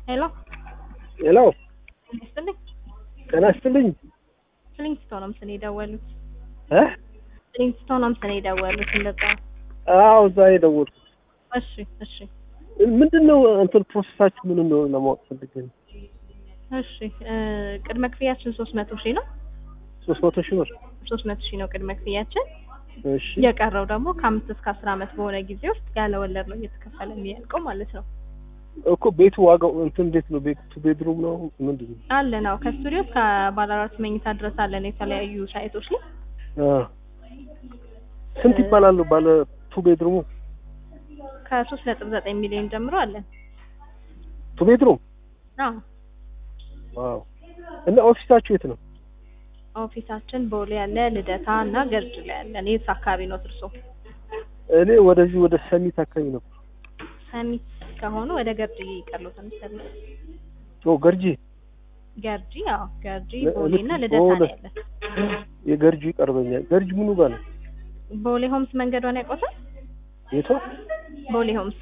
ሄሎ ሄሎ ይስጥልኝ። ጤና ይስጥልኝ ፍሊንግስቶን ነው ምስል የደወሉት። እ ፍሊንግስቶን ነው ምስል የደወሉት። እንደዛ አዎ እዛ የደወልኩት እሺ፣ እሺ፣ ምንድን ነው እንትን ፕሮሰሳችሁ ምን እንደሆነ ለማወቅ ፈልጌ ነው እሺ። እ ቅድመ ክፍያችን ሶስት መቶ ሺህ ነው። ሶስት መቶ ሺህ ብር ሶስት መቶ ሺህ ነው ቅድመ ክፍያችን። እሺ የቀረው ደግሞ ከአምስት እስከ አስር ዓመት በሆነ ጊዜ ውስጥ ያለ ወለድ ነው እየተከፈለ የሚያልቀው ማለት ነው። እኮ ቤቱ ዋጋው እንትን እንዴት ነው ቤቱ ቤድሩም ነው ምንድን ነው አለ ነው ከስቱዲዮ እስከ ባለ አራት መኝታ ድረስ አለን የተለያዩ ሳይቶች ላይ አ ስንት ይባላሉ ባለ ቱ ቤድሩሙ ከሶስት ነጥብ ዘጠኝ ሚሊዮን ጀምሮ አለን። ቱ ቤድሩም አዎ ዋው እና ኦፊሳችሁ የት ነው ኦፊሳችን ቦሌ ያለ ልደታ እና ገርጅ ላይ ያለን። የት አካባቢ ነው እርሶ? እኔ ወደዚህ ወደ ሰሚት አካባቢ ነው ሰሚት ከሆኑ ወደ ገርጂ ይቀርሉታል። ሰሚት ኦ ገርጂ ገርጂ፣ አዎ ገርጂ፣ ለ- ቦሌ እና ልክ ልደታ ነው ቦሌ። ያለን። የገርጂ ይቀርበኛል ገርጂ ምኑ ጋር ነው ቦሌ ሆምስ መንገዷን ያውቁታል? የቷ ቦሌ ሆምስ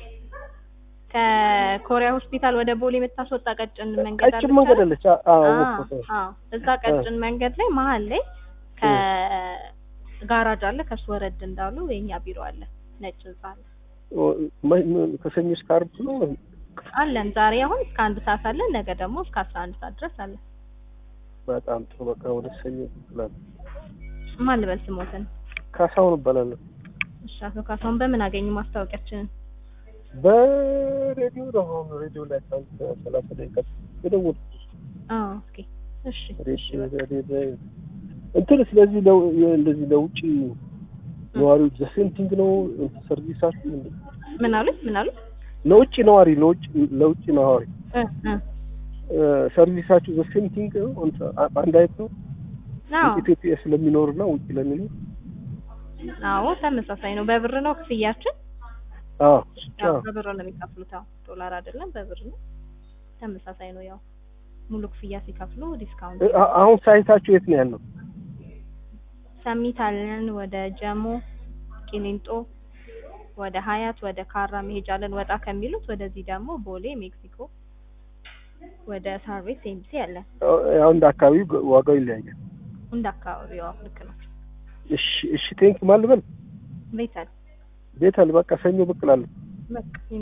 ከኮሪያ ሆስፒታል ወደ ቦሌ የምታስወጣ ቀጭን መንገድ ቀጭን አለች መንገድ አይደል? አለች አ- አዎ አዎ፣ ወጣሁ። አዎ። እዛ ቀጭን መንገድ ላይ መሀል ላይ ከጋራጅ አለ። ከሱ ወረድ እንዳሉ የኛ ቢሮ አለ። ነጭ ህንጻ አለ ኦ፣ መ- መ- ከሰኞ እስከ ዓርብ ነው አለን። ዛሬ አሁን እስከ አንድ ሰዓት አለን። ነገ ደግሞ እስከ አስራ አንድ ሰዓት ድረስ አለን። በጣም ጥሩ በቃ ወደ ሰኞ እላለሁ ማን ልበል ስሞትን? ካሳሁን እባላለሁ እሺ፣ አቶ ካሳሁን በምን አገኙ ማስታወቂያችንን? በሬዲዮ ነው አሁን ሬዲዮ ላይ ከአንድ ሰላሳ ደቂቃ የደወልኩት አዎ፣ ኦኬ፣ እሺ፣ እሺ። ሬዲዮ ሬዲዮ እንትን ስለዚህ ለው እንደዚህ ለውጭ ነዋሪዎች ዘሴንቲንግ ነው ሰርቪሳችሁ ምንድን ነው? ምን አሉት? ምን አሉት? ለውጭ ነዋሪ ለውጭ ለውጭ ነዋሪ እ እ እ፣ ሰርቪሳችሁ ዘሴንቲንግ ነው እንትን አ- አንድ አይነት ነው አዎ፣ ኢትዮጵያ ስለሚኖርና ውጭ ለሚኖር አዎ፣ ተመሳሳይ ነው። በብር ነው ክፍያችን። አዎ ያው አዎ በብር ነው የሚከፍሉት። አዎ፣ ዶላር አይደለም፣ በብር ነው። ተመሳሳይ ነው። ያው ሙሉ ክፍያ ሲከፍሉ ዲስካውንት እ፣ አ- አሁን ሳይታችሁ የት ነው ያለው? ሰሚት አለን። ወደ ጀሞ፣ ቂሊንጦ፣ ወደ ሀያት፣ ወደ ካራ መሄጃለን። ወጣ ከሚሉት ወደዚህ ደግሞ ቦሌ፣ ሜክሲኮ፣ ወደ ሳር ቤት ኤምሲ አለን። ያው እንደ አካባቢው ዋጋው ይለያያል። እንደ አካባቢው ያው ልክ ነው። እሺ እሺ ቴንክ ማን ልበል? ቤት አለ ቤት አለ በቃ ሰኞ ብቅ እላለሁ። በቃ